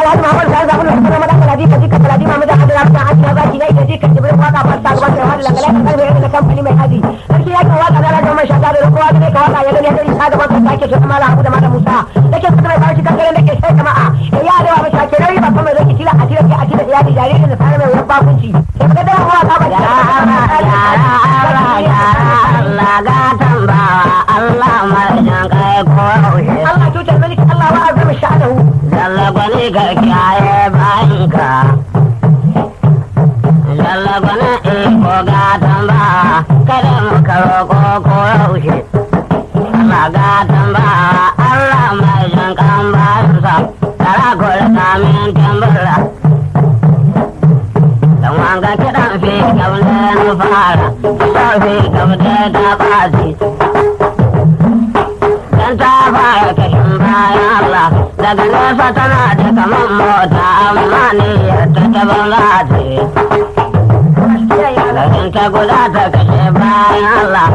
alhaji muhammadu sani zaɓi da kuma madan kaladi kaji ka kaladi mamu da hadu da mutan haji na zaki na ita ji kan jibirin waka fasta gaban da wani langalai kan kalmi yadda kamfani mai haji sarki ya kan waka da rajin man shata da rukowa da ka waka ya gani hadari ta gaban kan sake so mala abu da mata musa da ke suka mai bashi kankanin da ke sai jama'a ya yi arewa mai shake rai ba kuma zai tila a tila ke a tila ya ji jaririn da tare mai wuyan bakunci sai ka da waka ba Ya Allah, ya Allah, gatan bawa Allah mai jan kai ko yaushe. Allah tutar mulki Allah wa azumi sha'anahu Jalla gwani ka kiyaye bayanka. Jalla gwani iko gatan bawa kada mu karo ko ko yaushe. Allah gatan bawa Allah mai jan kan bayansa. Tara kula kamin tambara. Dan wanga kiɗan fi kaune na fara. Sau fi kaune ta ɓaci. Dan ta fara kashin bayan Allah daga nesa tana da kaman mota amma ne ta ta banza ce. Lagin ta guda ta kashe bayan Allah.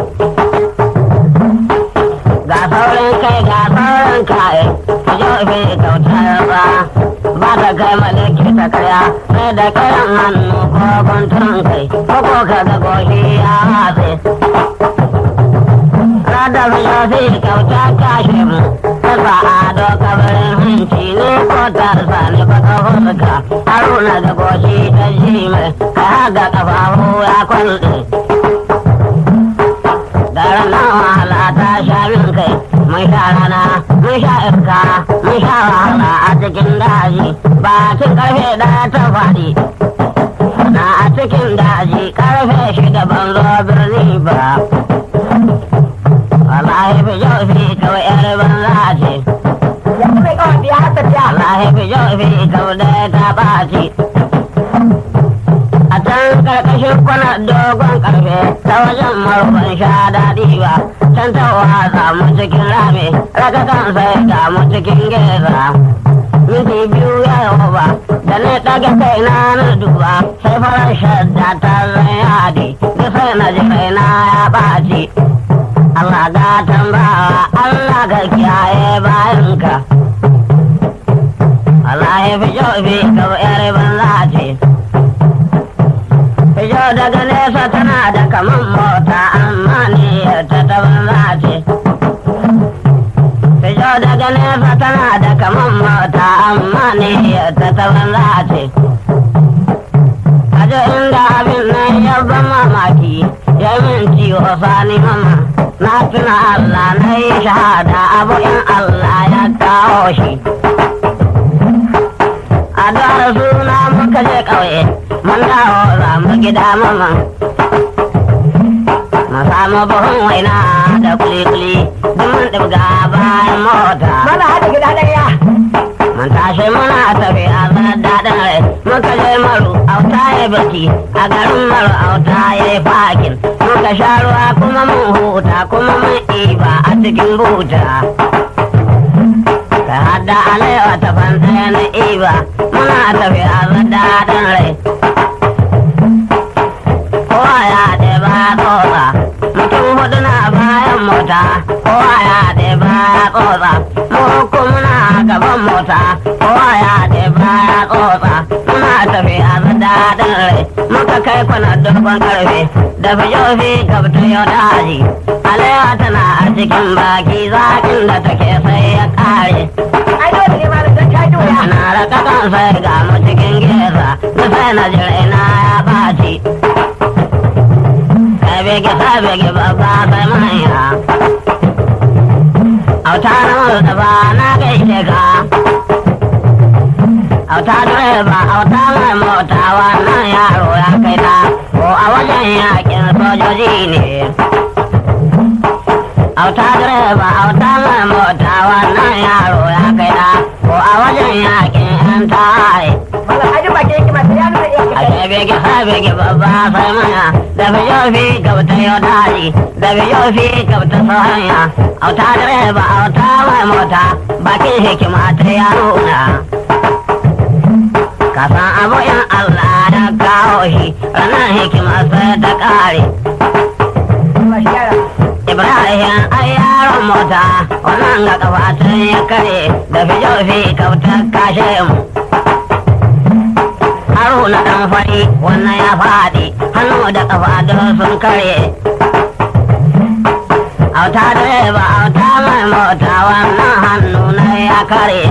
Ga saurin kai ga saurin kai ta jofe kautar ba. Ba ta kai malaki ta kaya sai da kayan hannu ko guntun kai ko ko ka ga goshi ya hatse. Radar yofi kyauta kashe mu, tasa ado kabarin hanci ne ko tarsa ne baka hulka, haruna da goshi ta ji mai, ka haga kafafu ya kwalɗe. Daren nan wahala ta sha min kai, mun sha rana, mun sha iska, mun sha wahala a cikin daji, ba cin karfe ɗaya ta faɗi. Na a cikin daji karfe shida ban zo birni ba. Wallahi fi yau fi kawai yar banza ce. yanzu mai kawai biya har tafiya Wallahi fi yau fi kawai ta ɓaci. A can karkashin kwana dogon karfe ta wajen marufan sha daɗi ba. Can ta watsa mu cikin rami, raka kan sai ga mu cikin geza. Minti biyu ya yau ba, da na ɗaga kai na na duba, sai farar shadda ta zai yadi, da sai na ji kaina ya ɓaci. Allah gatan bawa Allah ka kiyaye bayanka Allah ya fi fi ka yar banza ce Fijo daga nesa tana da kaman mota amma ne ta ta banza ce Fijo daga nesa tana da kaman mota amma ne ta ta banza ce Ajo inda abin nan ya ban mamaki ya min ciwo sani mama na tuna Allah na yi shahada abu in Allah ya kawo shi. A dara suna muka je ƙauye, mun dawo za mu gida mama. Mu samu buhun waina da kuli-kuli, duk mun ɗibga bayan mota. mana haɗa gida ɗaya Mun tashi muna tafiya zan daɗin rai, muka je maru auta ya birki, a garin maru auta ya yi fakin. Muka sha ruwa kuma mun huta kuma mun iba a cikin buta. Ka hada alewa ta fanta na iba, muna tafiya zan daɗin rai. Kowa ya ɗeba tsotsa, mutum hudu na bayan mota, kowa ya ɗeba tsotsa, mu uku muna gaban mota, kowa ya ɗeba tsotsa, muna tafiya zan daɗin rai. Muka kai kwana dogon karfe, da fijofi gabta yau daji. Alewa tana a cikin baki zaƙin da take sai ya ƙare. ai dole ne malam don ta doya Ana raka kan sai ga mu cikin geza, na sai na jira na ya ɓaci. Sabege sabege babba sai manya. Auta na Mustapha na gaishe ka. Auta direba auta mai mota wannan yaro ya kai ta ko a wajen yakin sojoji ne. Auta direba auta mai mota wannan yaro ya kai ta ko a wajen yakin yan tawaye. malam haji ba ke yake masu ya nuna iya a kai shebege sabege babba sai manya da bijofi gabta yau daji da bijofi gabta sahanya auta direba auta mai mota bakin hikima ta ya nuna kasan abu in Allah ya kawo shi ranar hikima sai ta kare ba shi yara Ibrahim ai yaron mota wannan ga kafatun ya kare da fijofi kautar kashe mu fari wannan ya faɗi hannu da ƙafa don sun kare auta direba auta mai mota wannan hannu na ya kare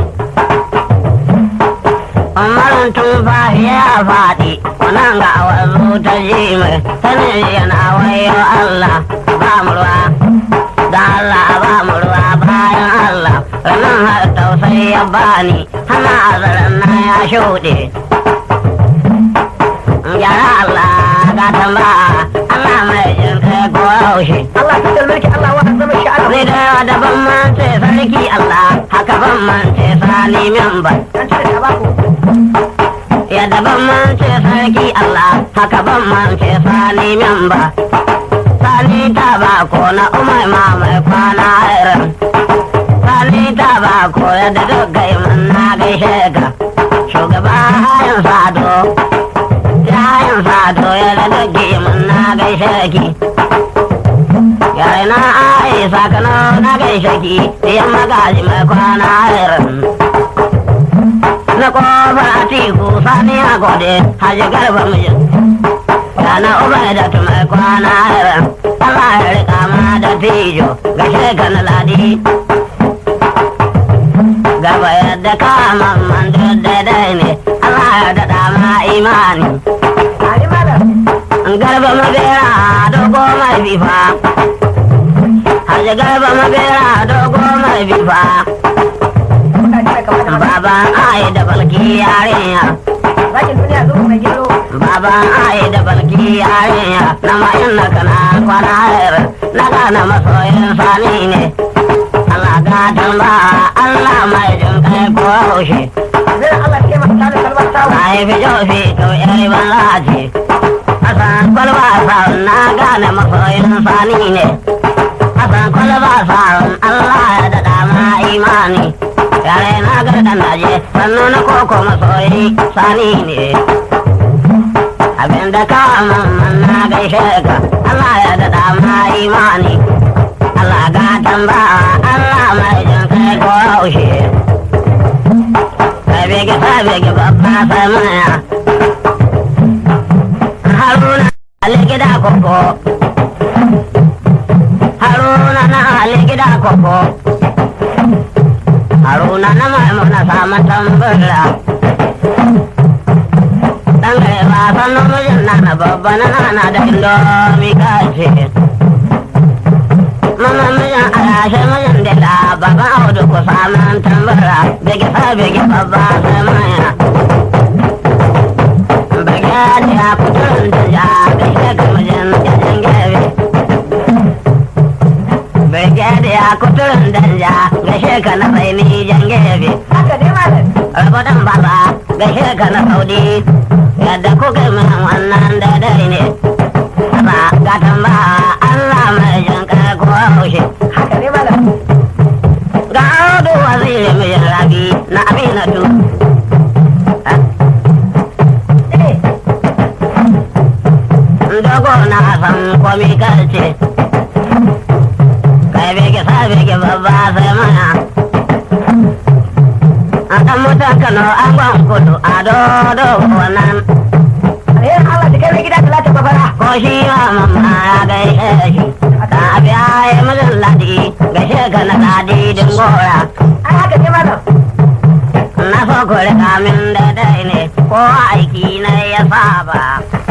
umarin tun fahi ya faɗi wannan ga wazo ta ji mai sanin yana wayo Allah ba mu ruwa da Allah ba mu ruwa bayan Allah ranar har tausayi ya bani hana azaran na ya shuɗe yara Allah ga tamba Allah mai jin kai ko yaushe Allah ta dalmarki Allah wa zama shi Allah Ni da yawa da ban mance sarki Allah haka ban mance sani memba an cire ta baku ya da ban mance sarki Allah haka ban mance sani memba sani ta ba ko na umar ma mai kwana irin sani ta ba ko ya da doggai mun na gaishe ka shugaba hayan sado yayin sado ya da doggai mun na gaishe ki yare na ai sakano na gaishe ki yan magaji mai kwana irin na kofar atiku sani a gode haji garba mijin Rana ubai da tumai kwana irin Allah ya rika ma da tijo ga shekana ladi Gaba yadda ka mamman duk daidai ne Allah ya daɗa ma imani Ali malam Garba mabera dogo mai bifa Haji garba mabera dogo mai bifa ka cire kamar da Baban ai da balki yarinya zakin duniya zo mai gero Baban ai da balki yarinya na mayin na kana kwana hayar na gane masoyin sani ne. Allah gatan ba Allah mai jin kai ko haushe. zai Allah ke masa tare kalmar tawo Ai fi jofi to yari ban lace. Asan kwalba sa'un na gane masoyin sani ne. Asan kwalba sa'un Allah ya daɗa ma imani. Yare na gardan naje sannu na koko masoyi sani ne. abinda ka mamman na gaishe ka Allah ya daɗa ma imani Allah ga tamba Allah mai jin kai ko haushe kai bege sai bege babba sai maya Haruna Ali gida koko Haruna na Ali gida koko Haruna na maimuna samun tambura dan gare ba san namijin na na babba na nana da indomi kace mama mijin alashe mijin dila baban audu ku samun tambara bege sa bege babba sai maya bege da kuturin da ja gaishe ka mijin jajen gebe bege da kuturin da ja gaishe ka na sai ni jan gebe haka dai malam rabotan baba gaishe ka na saudi yadda kuka min wannan daidai ne ba gatan ba Allah mai jin kai ko haushe haka dai malam ga audu waziri mai rabi na aminatu eh dogo na san komi karce kai bege sa bege babba sai mana a dan mutan kano an gwan kudu a dodo wannan alherin Allah da kai mai gida talata mafara ko shi ma mamma ya gaishe shi ka biya ya mijin ladi gaishe ka na ladi din gora ai haka dai malam na so ku rika min daidai ne ko aiki na ya saba